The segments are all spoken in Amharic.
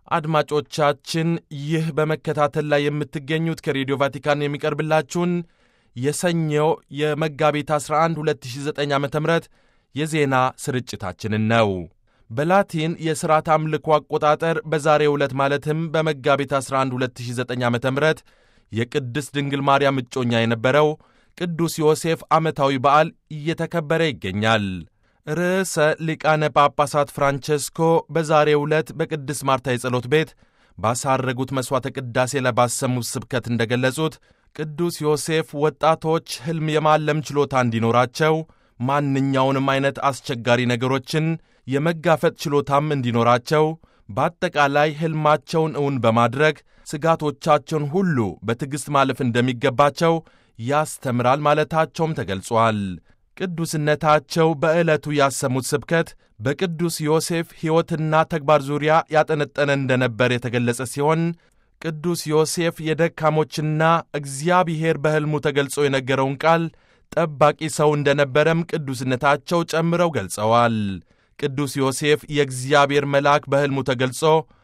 አድማጮቻችን ይህ በመከታተል ላይ የምትገኙት ከሬዲዮ ቫቲካን የሚቀርብላችሁን የሰኞው የመጋቢት 11 2009 ዓ ም የዜና ስርጭታችንን ነው። በላቲን የሥርዓት አምልኮ አቆጣጠር በዛሬው ዕለት ማለትም በመጋቢት 11 2009 ዓ ም የቅድስት ድንግል ማርያም እጮኛ የነበረው ቅዱስ ዮሴፍ ዓመታዊ በዓል እየተከበረ ይገኛል። ርዕሰ ሊቃነ ጳጳሳት ፍራንቸስኮ በዛሬው ዕለት በቅድስት ማርታ የጸሎት ቤት ባሳረጉት መሥዋዕተ ቅዳሴ ላይ ባሰሙት ስብከት እንደገለጹት ቅዱስ ዮሴፍ ወጣቶች ሕልም የማለም ችሎታ እንዲኖራቸው ማንኛውንም አይነት አስቸጋሪ ነገሮችን የመጋፈጥ ችሎታም እንዲኖራቸው በአጠቃላይ ሕልማቸውን እውን በማድረግ ስጋቶቻቸውን ሁሉ በትዕግሥት ማለፍ እንደሚገባቸው ያስተምራል ማለታቸውም ተገልጿል። ቅዱስነታቸው በዕለቱ ያሰሙት ስብከት በቅዱስ ዮሴፍ ሕይወትና ተግባር ዙሪያ ያጠነጠነ እንደነበር የተገለጸ ሲሆን ቅዱስ ዮሴፍ የደካሞችና እግዚአብሔር በሕልሙ ተገልጾ የነገረውን ቃል ጠባቂ ሰው እንደነበረም ቅዱስነታቸው ጨምረው ገልጸዋል። ቅዱስ ዮሴፍ የእግዚአብሔር መልአክ በሕልሙ ተገልጾ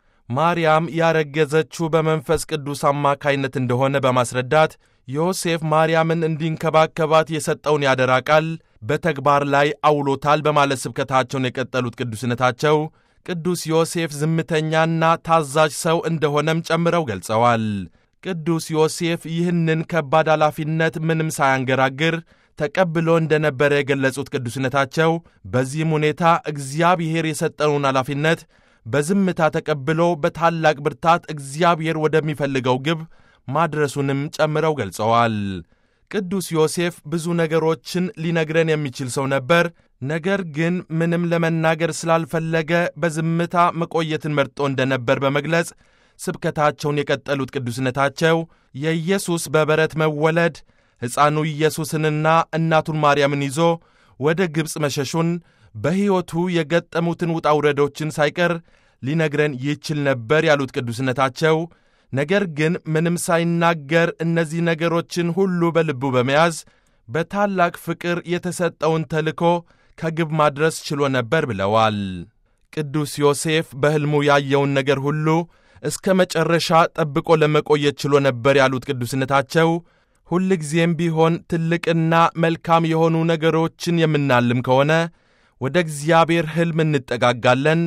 ማርያም ያረገዘችው በመንፈስ ቅዱስ አማካይነት እንደሆነ በማስረዳት ዮሴፍ ማርያምን እንዲንከባከባት የሰጠውን ያደራ ቃል በተግባር ላይ አውሎታል በማለት ስብከታቸውን የቀጠሉት ቅዱስነታቸው ቅዱስ ዮሴፍ ዝምተኛና ታዛዥ ሰው እንደሆነም ጨምረው ገልጸዋል። ቅዱስ ዮሴፍ ይህንን ከባድ ኃላፊነት ምንም ሳያንገራግር ተቀብሎ እንደነበረ የገለጹት ቅዱስነታቸው በዚህም ሁኔታ እግዚአብሔር የሰጠውን ኃላፊነት በዝምታ ተቀብሎ በታላቅ ብርታት እግዚአብሔር ወደሚፈልገው ግብ ማድረሱንም ጨምረው ገልጸዋል። ቅዱስ ዮሴፍ ብዙ ነገሮችን ሊነግረን የሚችል ሰው ነበር። ነገር ግን ምንም ለመናገር ስላልፈለገ በዝምታ መቆየትን መርጦ እንደነበር በመግለጽ ስብከታቸውን የቀጠሉት ቅዱስነታቸው የኢየሱስ በበረት መወለድ ሕፃኑ ኢየሱስንና እናቱን ማርያምን ይዞ ወደ ግብፅ መሸሹን በሕይወቱ የገጠሙትን ውጣ ውረዶችን ሳይቀር ሊነግረን ይችል ነበር ያሉት ቅዱስነታቸው ነገር ግን ምንም ሳይናገር እነዚህ ነገሮችን ሁሉ በልቡ በመያዝ በታላቅ ፍቅር የተሰጠውን ተልኮ ከግብ ማድረስ ችሎ ነበር ብለዋል። ቅዱስ ዮሴፍ በሕልሙ ያየውን ነገር ሁሉ እስከ መጨረሻ ጠብቆ ለመቆየት ችሎ ነበር ያሉት ቅዱስነታቸው ሁልጊዜም ቢሆን ትልቅና መልካም የሆኑ ነገሮችን የምናልም ከሆነ ወደ እግዚአብሔር ሕልም እንጠጋጋለን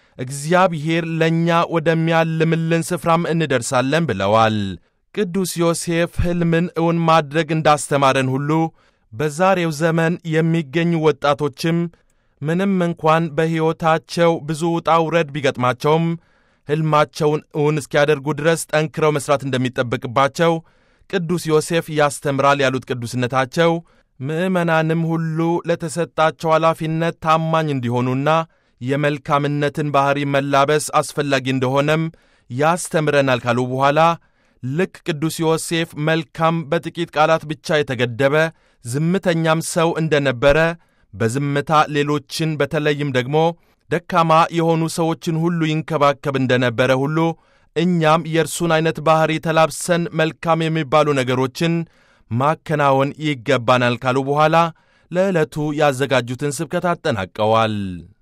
እግዚአብሔር ለእኛ ወደሚያልምልን ስፍራም እንደርሳለን ብለዋል። ቅዱስ ዮሴፍ ሕልምን እውን ማድረግ እንዳስተማረን ሁሉ በዛሬው ዘመን የሚገኙ ወጣቶችም ምንም እንኳን በሕይወታቸው ብዙ ውጣ ውረድ ቢገጥማቸውም ሕልማቸውን እውን እስኪያደርጉ ድረስ ጠንክረው መሥራት እንደሚጠበቅባቸው ቅዱስ ዮሴፍ ያስተምራል ያሉት ቅዱስነታቸው ምዕመናንም ሁሉ ለተሰጣቸው ኃላፊነት ታማኝ እንዲሆኑና የመልካምነትን ባሕሪ መላበስ አስፈላጊ እንደሆነም ያስተምረናል ካሉ በኋላ ልክ ቅዱስ ዮሴፍ መልካም በጥቂት ቃላት ብቻ የተገደበ ዝምተኛም ሰው እንደነበረ በዝምታ ሌሎችን በተለይም ደግሞ ደካማ የሆኑ ሰዎችን ሁሉ ይንከባከብ እንደነበረ ሁሉ እኛም የእርሱን ዐይነት ባሕሪ ተላብሰን መልካም የሚባሉ ነገሮችን ማከናወን ይገባናል ካሉ በኋላ ለዕለቱ ያዘጋጁትን ስብከት አጠናቀዋል።